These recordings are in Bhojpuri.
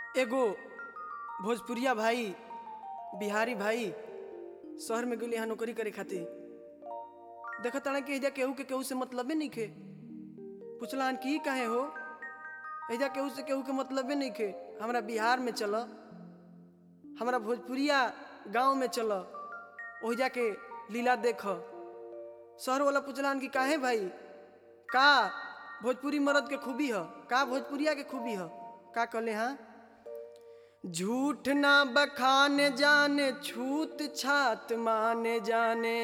एगो भोजपुरिया भाई बिहारी भाई शहर में गेली यहाँ नौकरी करे खातिर देखत ताड़े कि एजा केहू के केहू से मतलबे नइखे पुछलान कि ई काहे हो एजा केहू से केहू के मतलबे नइखे हमरा बिहार में चल हमरा भोजपुरिया गांव में चल ओहिजा के लीला देख शहर वाला पुछलान कि काहे भाई का भोजपुरी मर्द के खूबी ह का भोजपुरिया के खूबी ह का कहले हाँ झूठ ना बखाने जाने छूत छात माने जाने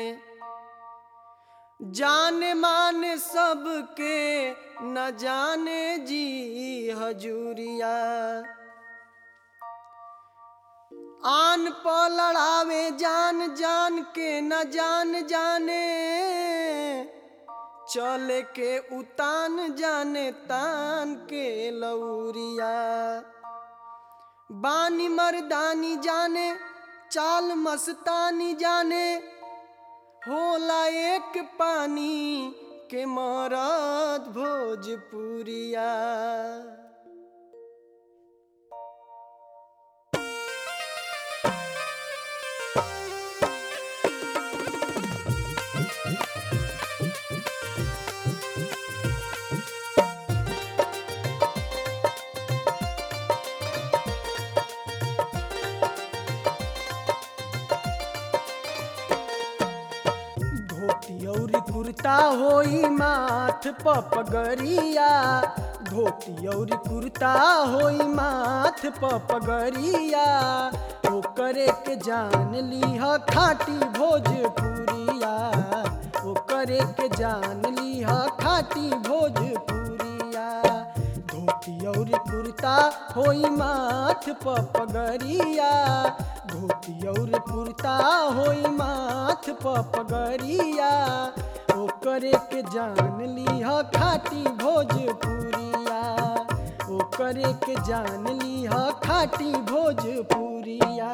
जाने माने सबके न जाने जी हजूरिया आन प लड़ावे जान जान के न जान जाने चले के उतान जाने तान के लौरिया बानी मर्दानी जाने चाल मस्तानी जाने होला एक पानी के मरद भोजपुरिया धोती और कुर्ता होई माथ प पगरिया धोती और कुर्ता होई माथ प पगरिया ओकरे के जान लीह खाटी भोजपुरिया ओकरे के जान लीह खाटी भोजपुरिया धोती और कुर्ता होई माथ प पगरिया धोती और कुर्ता होई माथ प पगरिया ओकरे के जान लीह खाटी भोजपुरिया ओकरे के जान लीह खाटी भोजपुरिया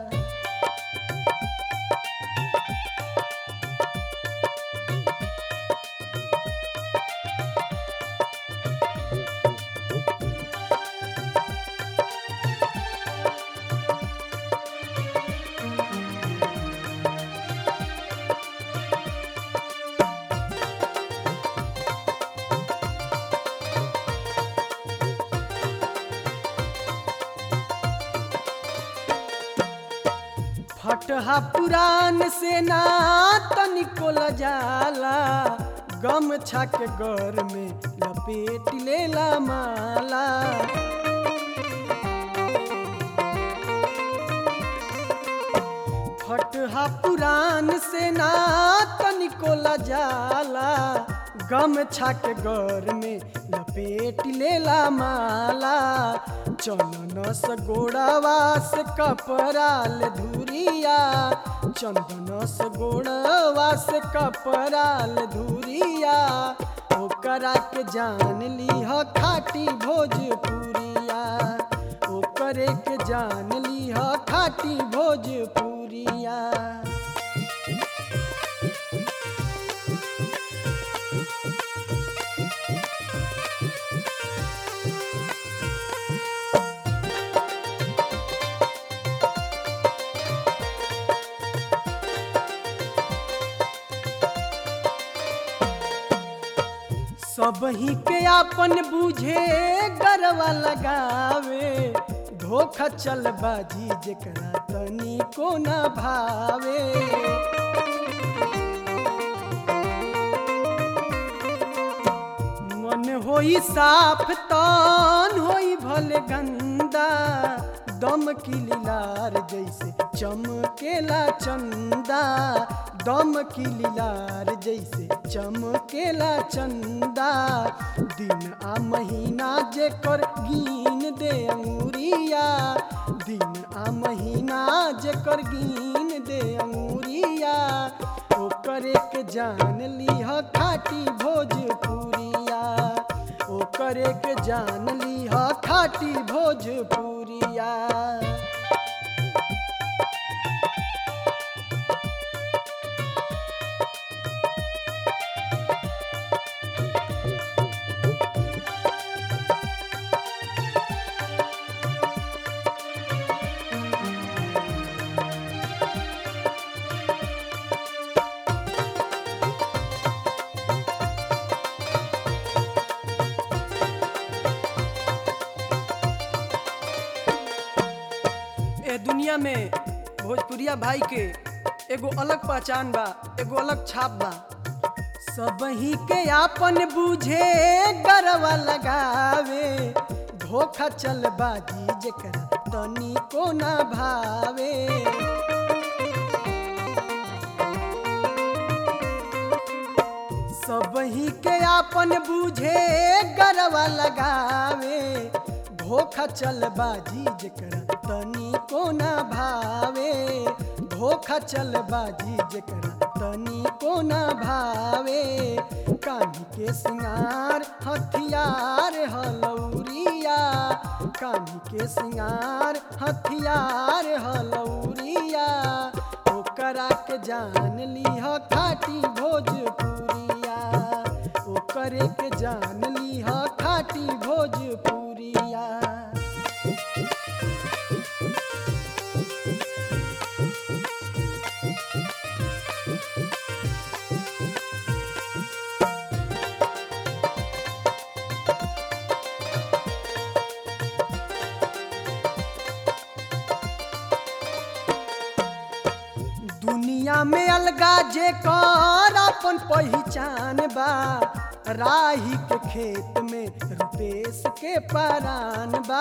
फटहा पुरान से ना तनिको लजाला गम छक घर में लपेट लेला माला फटहा पुरान से ना तनिको लजाला गम छक घर में लपेट लेला माला चंदन से गोड़ावा से कपराल धुरिया चंदन से गोड़ावा से कपराल धुरिया ओकरा के जान लीह खाटी भोजपुरिया ओकरे के जान लीह खाटी भोजपुरिया सब ही के आपन बूझे गरवा लगावे धोखा चल बाजी जेकरा तनी को न भावे मन होई साफ तन होई भले गंदा दम की लीलार जैसे चमकेला चंदा दम की लीलार जैसे चमकेला चंदा दिन आ महीना जेकर गिन दे अंगुरिया दिन आ महीना जेकर गिन दे अंगुरिया ओकरे के जान लीह खाटी भोजपुरिया ओकरे के जान लीह खाटी भोजपुरिया दुनिया में भोजपुरिया भाई के एगो अलग पहचान बा एगो अलग छाप बा सबही के आपन बूझे गरवा लगावे धोखा चल बाजी जेकरा तनी को ना भावे सबही के आपन बूझे गरवा लगावे धोखा चल बाजी जेकरा तनी को ना भावे धोखा चल बाजी जेकरा तनी को ना भावे कान्ही के सिंगार हथियार हलौरिया कान्ही के सिंगार हथियार हलौरिया ओकरा के जान लीह खाटी भोजपुरिया ओकरे के जान लीह खाटी भोजपुरिया दुनिया में अलगा जे कर अपन पहचान बा राही के खेत में रुपेश के परान बा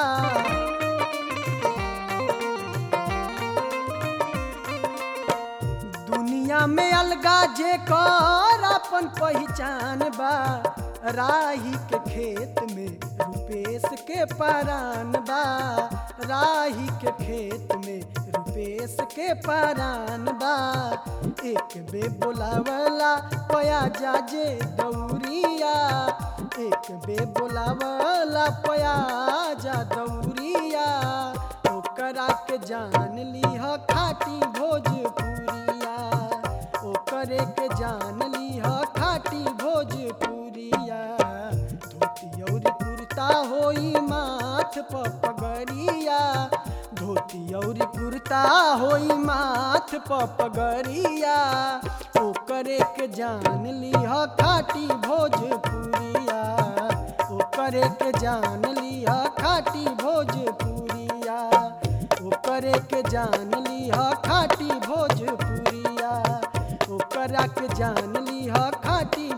दुनिया में अलगा जे कर अपन पहचान बा राही के खेत में रुपेश के परान बा राही के खेत में रुपेश के परान बा एक बे बोलावला पया जाजे दौरिया एक बे बोलावला पया जा दौरिया ओकरा के जान लीह खाटी भोजपुरिया ओकरे के जान लीह खाटी भोजपुरिया धोती और कुर्ता होई माथ प पगड़िया धोती और कुर्ता होई माथ प पगड़िया ओकरे के जान लीह खाटी भोजपुरिया ओकरे के जान लीह खाटी भोजपुरिया ओकरे के जान लीह खाटी भोजपुरिया ओकरा के जान लीह खाटी